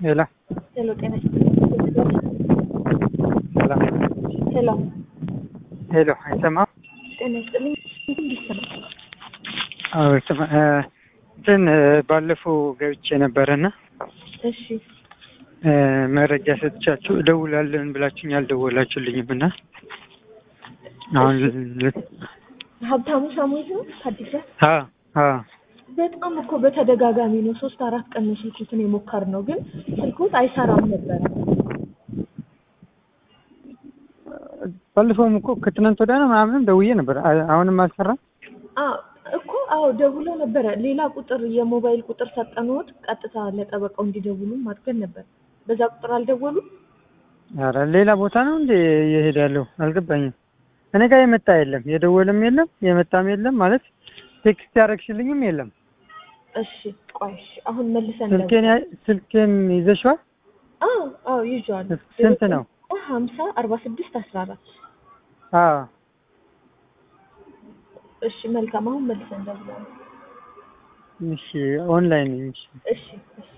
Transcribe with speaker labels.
Speaker 1: ሄሎ
Speaker 2: ሄሎ፣ ጤና ይስጥልኝ።
Speaker 1: ሰላም
Speaker 2: ሄሎ፣
Speaker 1: ሄሎ፣ አይሰማም?
Speaker 2: ጤና ይስጥልኝ። እንዲሰማ
Speaker 1: አዎ ይሰማ። እ እንትን እ ባለፈው ገብቼ ነበረና
Speaker 2: እሺ፣
Speaker 1: እ መረጃ ሰጥቻችሁ እደውላለን ብላችሁኝ አልደወላችሁልኝም እና አሁን ል-
Speaker 2: ሀብታሙ ሳሙኤል ነው ከአዲስ
Speaker 1: አ አ
Speaker 2: በጣም እኮ በተደጋጋሚ ነው። ሶስት አራት ቀን ነው ስልኩትን የሞከርነው፣ ግን ስልኩት አይሰራም ነበረ።
Speaker 1: ባለፈውም እኮ ከትናንት ወዲያ ነው ምናምንም ደውዬ ነበር። አ- አሁንም አልሰራም።
Speaker 2: አ እኮ አዎ ደውሎ ነበረ። ሌላ ቁጥር የሞባይል ቁጥር ሰጠንዎት፣ ቀጥታ ለጠበቃው እንዲደውሉ አድርገን ነበር። በዛ ቁጥር አልደወሉም።
Speaker 1: ኧረ ሌላ ቦታ ነው እንዴ እየሄድ ያለው አልገባኝም። እኔ ጋር የመጣ የለም፣ የደወለም የለም፣ የመጣም የለም። ማለት ቴክስት ያደረግሽልኝም የለም።
Speaker 2: እሺ ቆይ እሺ፣ አሁን መልሰን
Speaker 1: ስልኬን ያ- ስልኬን ይዘሽዋል?
Speaker 2: አዎ አዎ ይዤዋለሁ።
Speaker 1: ስንት ነው?
Speaker 2: ሀምሳ አርባ ስድስት አስራ አራት
Speaker 1: አዎ
Speaker 2: እሺ መልካም። አሁን መልሰን ደውላለሁ።
Speaker 1: እሺ ኦንላይን ነኝ። እሺ
Speaker 2: እሺ እሺ